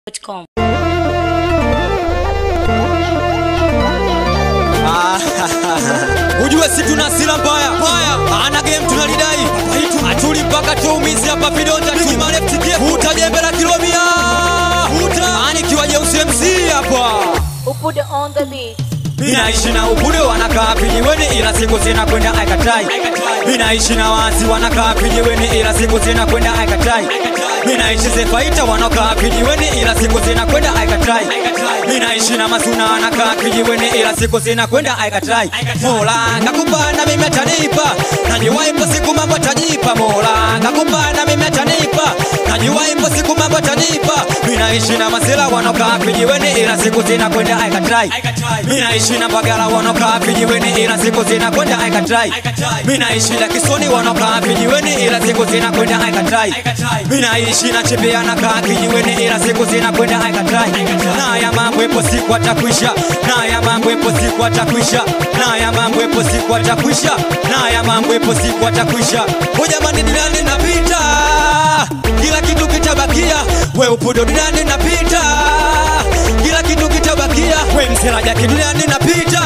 com. Ujue si tuna sila mbaya mbaya, ana game tunalidai atuli mpaka tuumizi hapa vidonda tu left kick huta jembe la kilomia huta ani kiwa jeusi MC hapa Upude on the beat. Minaishi na upude wanakaa vijiweni ila siku zinakwenda aikatai. Minaishi na wazi wanakaa vijiweni ila siku zinakwenda aikatai. Minaishi zefaita wanakaa vijiweni ila siku zinakwenda aikatai. Minaishi na masuna wanakaa vijiweni ila siku zinakwenda aikatai. Mola ngakupa na mimi atanipa, najua ipo siku mambo atajipa. Mola ngakupa na mimi atanipa, najua ipo siku mambo atanipa. Minaishi na masela wanakaa vijiweni ila siku zinakwenda aikatai. Minaishi na bagala wanakaa vijiweni ila siku zinakwenda aikatai. Minaishi na kisoni wanakaa vijiweni ila siku zinakwenda aikatai. Minaishi na chepea na kaa kijiweni ila siku zinakwenda aikatai. Na ya mambo ipo siku atakwisha, na ya mambo ipo siku atakwisha, na ya mambo ipo siku atakwisha, na ya mambo ipo siku atakwisha. O jamani, duniani napita, kila kitu kitabakia, we upudo duniani napita, kila kitu kitabakia, we mselaja duniani napita,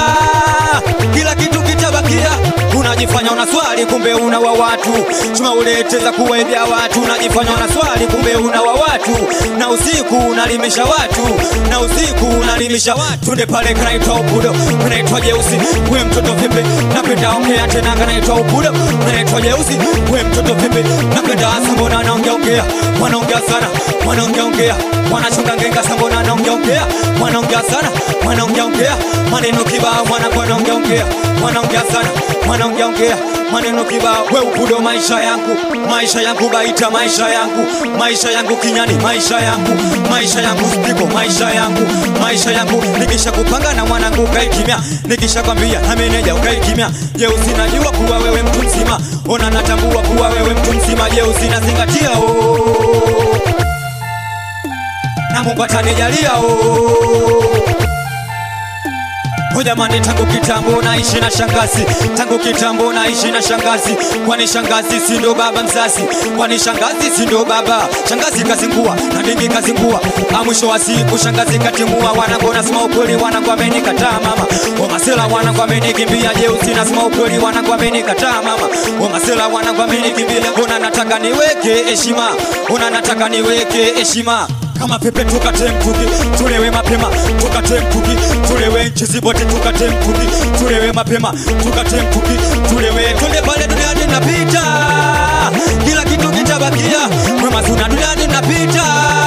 kila kitu kitabakia. Unajifanya una swali kumbe una wa watu, chuma uleteza kuwaibia watu. Unajifanya una swali kumbe una wa watu, na usiku unalimisha watu, na usiku unalimisha watu. Tunde pale kanaitwa upudo, kanaitwa jeusi, we mtoto vipi? Napenda ongea tena, kanaitwa upudo, kanaitwa jeusi, we mtoto vipi? Napenda hasa, mbona anaongea ongea, wanaongea sana, wanaongea ongea, wanachonga ngenga sa, mbona anaongea ongea, wanaongea sana, wanaongea ongea, maneno kibao, wana wanaongea ongea, wanaongea sana, wanaongea ongea, maneno kibao. We upudo, maisha yangu, maisha yangu baita, maisha yangu, maisha yangu kinyani, maisha yangu, maisha yangu spiko, maisha yangu, maisha yangu. Nikisha kupanga na mwanangu ukae kimya, nikisha kwambia na meneja ukae kimya. Je, usinajua kuwa wewe mtu mzima? Ona natambua kuwa wewe mtu mzima. Je, usinazingatia oh. na Mungu atanijalia oh. O jamani, tangu kitambo naishi na shangazi, tangu kitambo naishi na shangazi. Kwani shangazi si ndo baba mzazi? Kwani shangazi si ndo baba? Shangazi kazingua na dingi kazingua, a mwisho wa siku shangazi katimua. Wanangu nasema ukweli, wanangu amenikataa mama. O masela wanangu amenikimbia, jeusi nasema ukweli, wanangu amenikataa mama. O masela wanangu amenikimbia, ona nataka niweke heshima, ona nataka niweke heshima kama pepe tukate mtungi tulewe mapema tukate mtungi tulewe nchi zibote tukate mtungi tulewe mapema tukate mtungi tulewe twende pale duniani napita kila kitu kitabakia mwemazuna duniani napita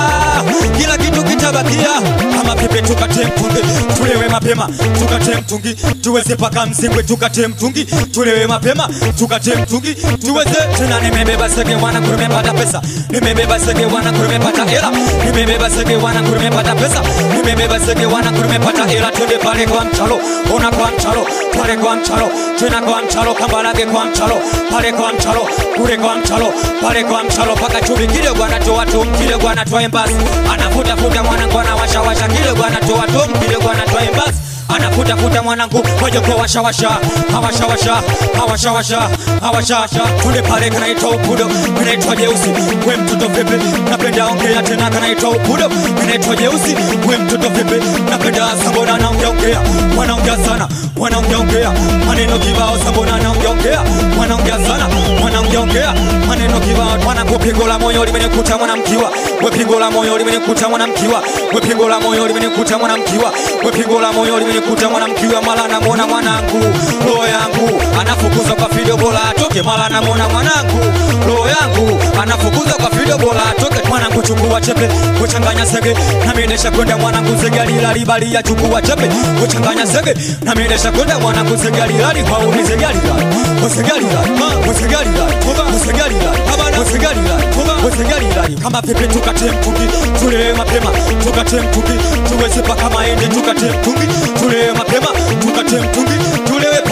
kila kitu kitabakia kama pepe tukate mtungi tulewe mapema tukate mtungi tuweze paka msingwe tukate mtungi tulewe mapema tukate mtungi tuweze tena nimebeba sege wana kurumepata pesa nimebeba sege wana kurumepata hela nimebeba sege wana kurumepata pesa nimebeba sege wana kurumepata hela twende pale kwa mchalo ona kwa mchalo pale kwa mchalo tena kwa mchalo kambalage kwa mchalo pale kwa mchalo kule kwa mchalo pale kwa mchalo paka chumbi kidogo anatoa tu kidogo anatoa embasi anafuta futa mwanangu anawasha washa kidogo anatoa tu kidogo anatoa embasi anafuta futa mwanangu moja kwa washa washa hawasha washa hawasha washa hawasha washa tule pale kanaitwa upudo kanaitwa jeusi we mtoto vipi napenda ongea tena kanaitwa upudo kanaitwa jeusi we mtoto vipi napenda sambona anaongea ongea wanaongea sana wanaongea ongea maneno kibao sambona anaongea ongea wanaongea sana wanaongea ongea maneno kibao mwanangu pigo la moyo limenikuta mwanamkiwa we pigo la moyo limenikuta mwanamkiwa we pigo la moyo limenikuta mwanamkiwa we pigo la moyo limenikuta mwanamkiwa mala namwona mwanangu roho yangu anafukuzwa kwa fido bora atoke mala namwona mwanangu roho yangu anafukuzwa kwa fido bora atoke mwanangu chukua chepe kuchanganya sege namiendesha kwenda mwanangu sege alilalibalia chukua chepe kuchanganya sege namiendesha kwenda mwanangu sege alilali kwa uni sege alilali sege alilali sege alilali sege alilali sege alilali sege alilali kama pepe tukate mtungi tulewe mapema tukate mtungi tuweze paka maende tukate mtungi tulewe mapema tukate mtungi tulewe paka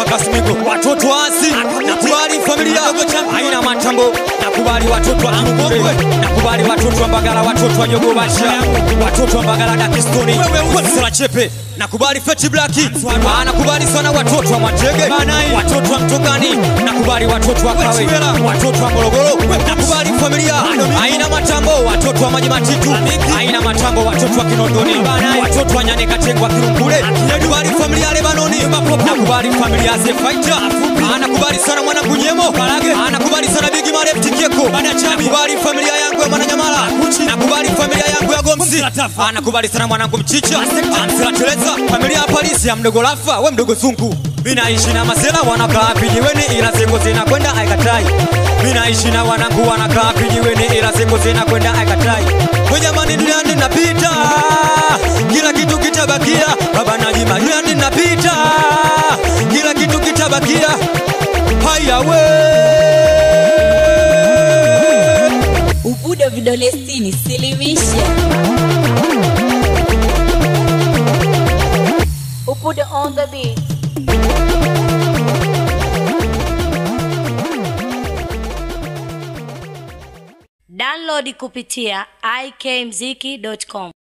Kasmigo, watoto asi, nakubali familia haina matambo, nakubali watoto wa Kirugwe, nakubali watoto wa Mbagala, watoto wa Jogo Basha, watoto wa Mbagala Dakistoni, Sala Chepe, nakubali Feti Blaki, Ah, nakubali sana watoto wa Mwatege, watoto wa Mtogani, nakubali watoto wa Kawe, watoto wa Morogoro, nakubali familia haina matambo, watoto wa Maji Matitu, haina matambo, watoto wa Kinondoni, watoto wa Nyane Katengwa Kirungule, nakubali familia ya Lebanoni, nakubali familia ya Zefaita, anakubali sana mwanangu Nyemo, anakubali sana Bigi Maref Tikeko, nakubali familia yangu ya Mwananyamala, nakubali familia yangu ya Gomsi, anakubali sana mwanangu Mchicha, Amsela Teresa, familia ya Palisi ya mdogo Lafa, we mdogo Sunku, Minaishi na masela wanakaa pijiweni ila siku zinakwenda aikatai. Minaishi na wanangu wanakaa pijiweni ila siku zinakwenda aikatai. We jamani, duniani napita, kila kitu kitabakia. Baba Najima, duniani napita, kila kitu kitabakia. Haya we Ubudo vidole sitini, silimisha. Upude on the beat. Download kupitia ikmziki.com.